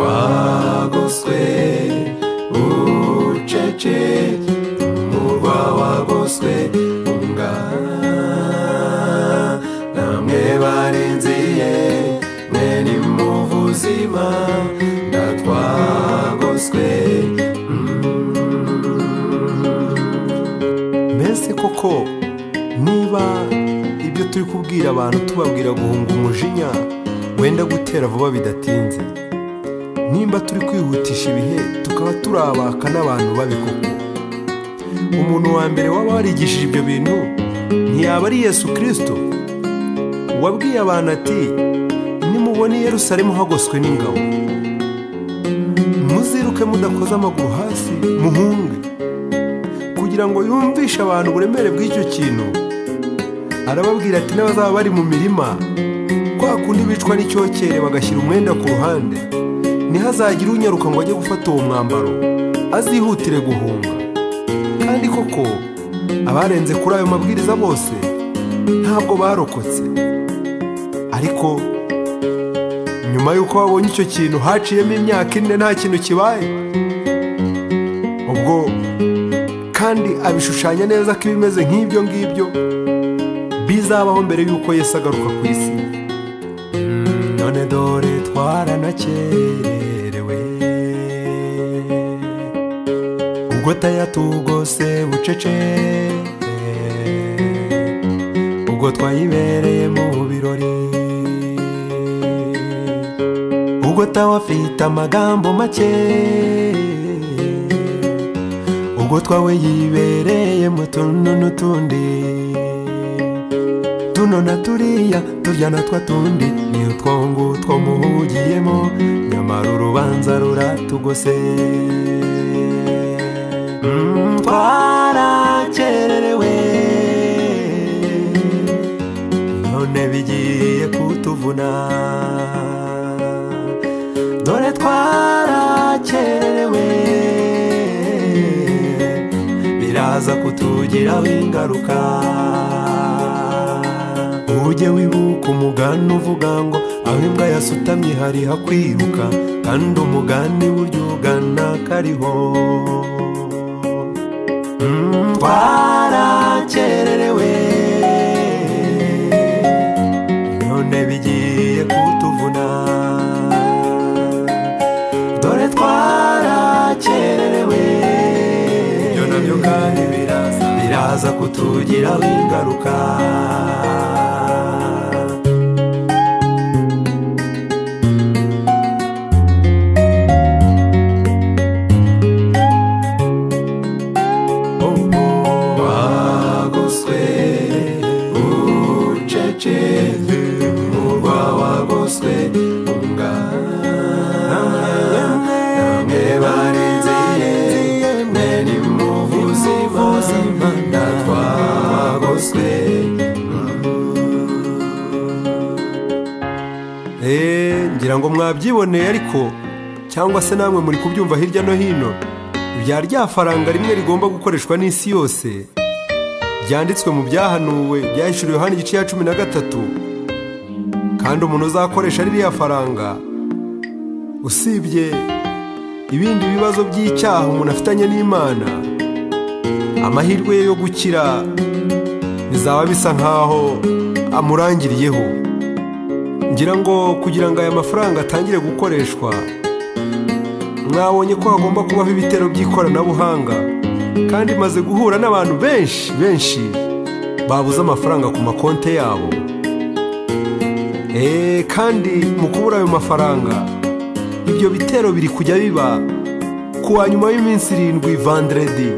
twagoswe ucece umurwa wagoswe ungana namwe barinziye mwe ni mu buzima ndatwagoswe mbese koko niba ibyo turi kubwira abantu tubabwira guhunga umujinya wenda gutera vuba bidatinze nimba turi kwihutisha ibihe tukaba turabaka n'abantu babikoko umuntu wa mbere waba warigishije ibyo bintu ntiyaba ari yesu kirisito wabwiye abantu ati nimubona i yerusalemu hagoswe n'ingabo muziruke mudakoze amaguru hasi muhunge kugira ngo yumvishe abantu uburemere bw'icyo kintu arababwira ati n'abazaba bari mu mirima kwa kundi bicwa n'icyokere bagashyira umwenda ku ruhande ntihazagire unyaruka ngo ajye gufata uwo mwambaro azihutire guhunga kandi koko abarenze kuri ayo mabwiriza bose ntabwo barokotse ariko nyuma y'uko babonye icyo kintu haciyemo imyaka ine nta kintu kibaye ubwo kandi abishushanya neza ko ibimeze nk'ibyo ngibyo bizabaho mbere y'uko Yesu agaruka ku isi none dore twaranakerewe ubwo tayatugose bucece ubwo twayibereye mu birori ubwo tawafite amagambo make ubwo twawe yibereye mu tuntu n'utundi tuno na turiya turya na twa tundi ni utwo ngutwo muhugiyemo nyamara urubanza ruratugose Mm, twarakererewe none bigiye kutuvuna dore twarakererewe biraza kutugiraho ingaruka ujye wibuka umugani uvuga ngo aho imbwa yasutamye hari hakwiruka kandi umugani buryo ugana kariho Mm, twarakererewe none bigiye kutuvuna dore twarakererewe ibyo nabyo kandi biraza biraza kutugiraho ingaruka wagoswe ucece umurwa wagoswe ungana namwe barinziye mwe ni mu buzima ndatwagoswe eee ngira ngo mwabyiboneye ariko cyangwa se namwe muri kubyumva hirya no hino ibya rya faranga rimwe rigomba gukoreshwa n'isi yose byanditswe mu byahanuwe byahishuriwe Yohana igice cya cumi na gatatu kandi umuntu uzakoresha ririya faranga usibye ibindi bibazo by'icyaha umuntu afitanye n'imana amahirwe ye yo gukira bizaba bisa nk'aho amurangiriyeho ngira ngo kugira ngo aya mafaranga atangire gukoreshwa mwabonye ko hagomba kubaho ibitero by'ikoranabuhanga kandi maze guhura n'abantu benshi benshi babuze amafaranga ku makonti yabo eee kandi mu kubura ayo mafaranga ibyo bitero biri kujya biba ku wa nyuma y'iminsi irindwi vanderedi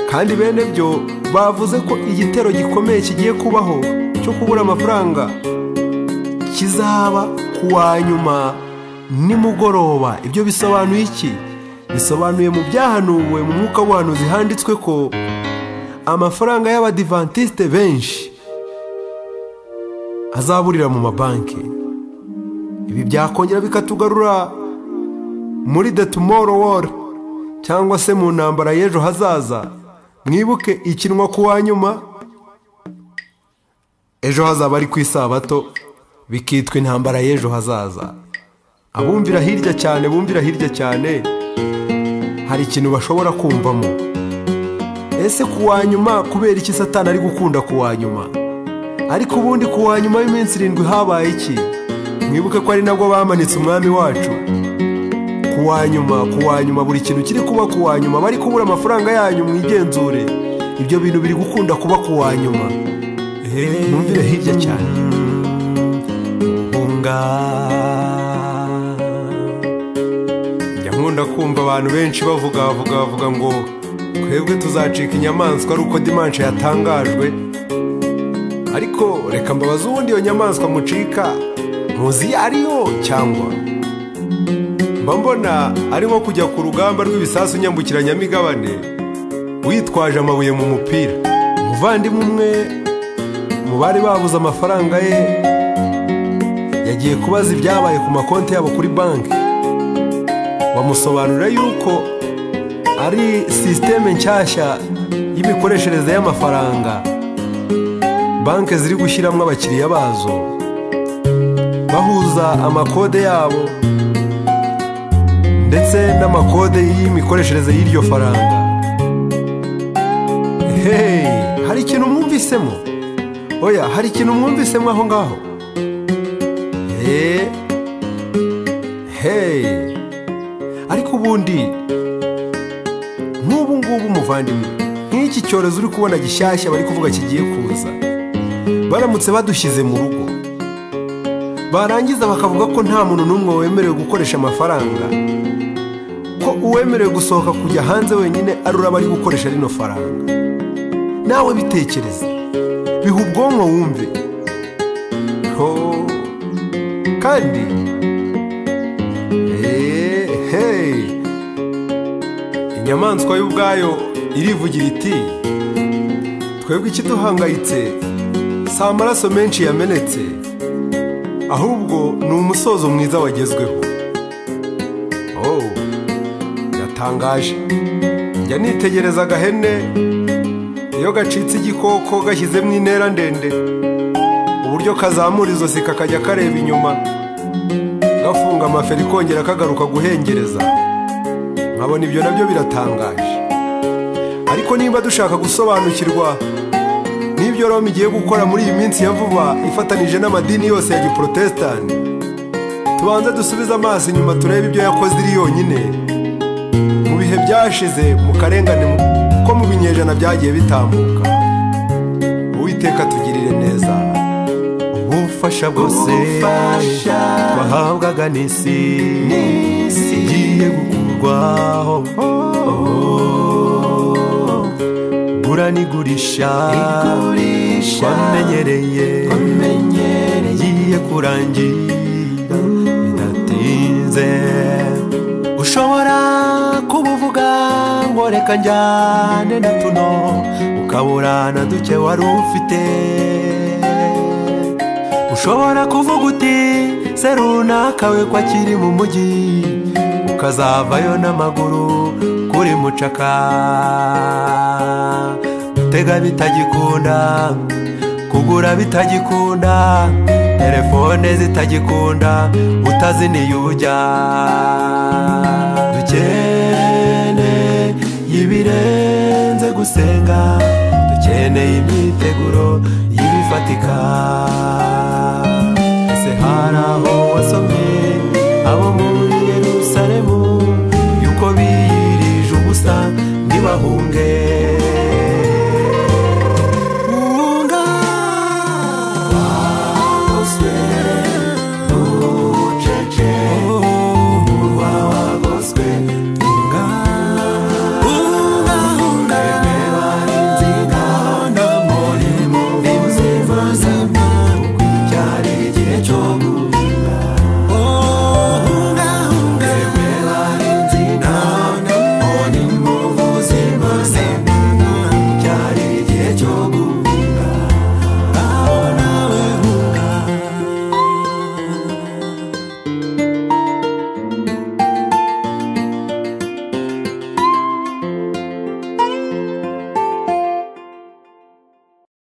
kandi bene byo bavuze ko igitero gikomeye kigiye kubaho cyo kubura amafaranga kizaba ku wa nyuma nimugoroba ibyo bisobanuye iki bisobanuye mu byahanuwe mu mwuka w'ubuhanuzi handitswe ko amafaranga y'abadivantisite benshi azaburira mu mabanki ibi byakongera bikatugarura muri the tomorrow war cyangwa se mu ntambara y'ejo hazaza mwibuke ikinwa ku wa nyuma ejo hazaba ari ku isabato bikitwa intambara y'ejo hazaza abumvira hirya cyane bumvira hirya cyane hari ikintu bashobora kumvamo ese ku wa nyuma kubera iki satani ari gukunda ku wa nyuma ariko ubundi ku wa nyuma y'iminsi irindwi habaye iki mwibuke ko ari nabwo bamanitse umwami wacu ku wa nyuma ku wa nyuma buri kintu kiri kuba ku wa nyuma bari kubura amafaranga yanyu mwigenzure ibyo bintu biri gukunda kuba ku wa nyuma mwumvire hirya cyane nkunda kumva abantu benshi bavuga bavuga bavuga ngo twebwe tuzacika inyamaswa ari uko dimanshi yatangajwe ariko reka mbabaze ubundi iyo nyamaswa mucika muzi iyo ariyo cyangwa mba mbona ari nko kujya ku rugamba rw'ibisasu nyambukiranyamigabane witwaje amabuye mu mupira umuvandimwe umwe mu bari babuze amafaranga ye yagiye kubaza ibyabaye ku makonti yabo kuri banki bamusobanurira yuko ari sisiteme nshyashya y'imikoreshereze y'amafaranga banki ziri gushyiramo abakiriya bazo bahuza amakode yabo ndetse n'amakode y'imikoreshereze y'iryo faranga hehe hari ikintu mwumvisemo oya hari ikintu mwumvisemo aho ngaho hehe hehe ariko ubundi n'ubu ngubu umuvandimwe nk'iki cyorezo uri kubona gishyashya bari kuvuga kigiye kuza baramutse badushyize mu rugo barangiza bakavuga ko nta muntu n'umwe wemerewe gukoresha amafaranga ko uwemerewe gusohoka kujya hanze wenyine ari uraba ari gukoresha rino faranga nawe bitekereze biha ubwonko wumve kandi inyamaswa y'ubwayo irivugira iti twebwe ikiduhangayitse si amaraso menshi yamenetse ahubwo ni umusozo mwiza wagezweho oh yatangaje njya nitegereza agahene iyo gacitse igikoko gashyizemo intera ndende uburyo kazamura izosi kakajya kareba inyuma gafunga amaferi kongera kagaruka guhengereza nkabona ibyo nabyo biratangaje ariko niba dushaka gusobanukirwa n'ibyo roma igiye gukora muri iyi minsi ya vuba ifatanije n'amadini yose ya giporotesitanti tubanze dusubize amaso inyuma turebe ibyo yakoze iri yonyine mu bihe byashize mu karengane ko mu binyejana byagiye bitambuka uwiteka tugirire neza ubufasha bwose bahabwaga n'isi igiye gukura kugerwaho gura n'igurisha twamenyereye igiye kurangira bidatinze ushobora kubuvuga ngo reka njyane na tuno ukabura na duke wari ufite ushobora kuvuga uti se runaka we ko akiri mu mujyi ukazavayo n'amaguru kuri mucaka gutega bitagikunda kugura bitagikunda telefone zitagikunda utazi niyo ujya dukene y'ibirenze gusenga dukeneye imyiteguro y'ibifatika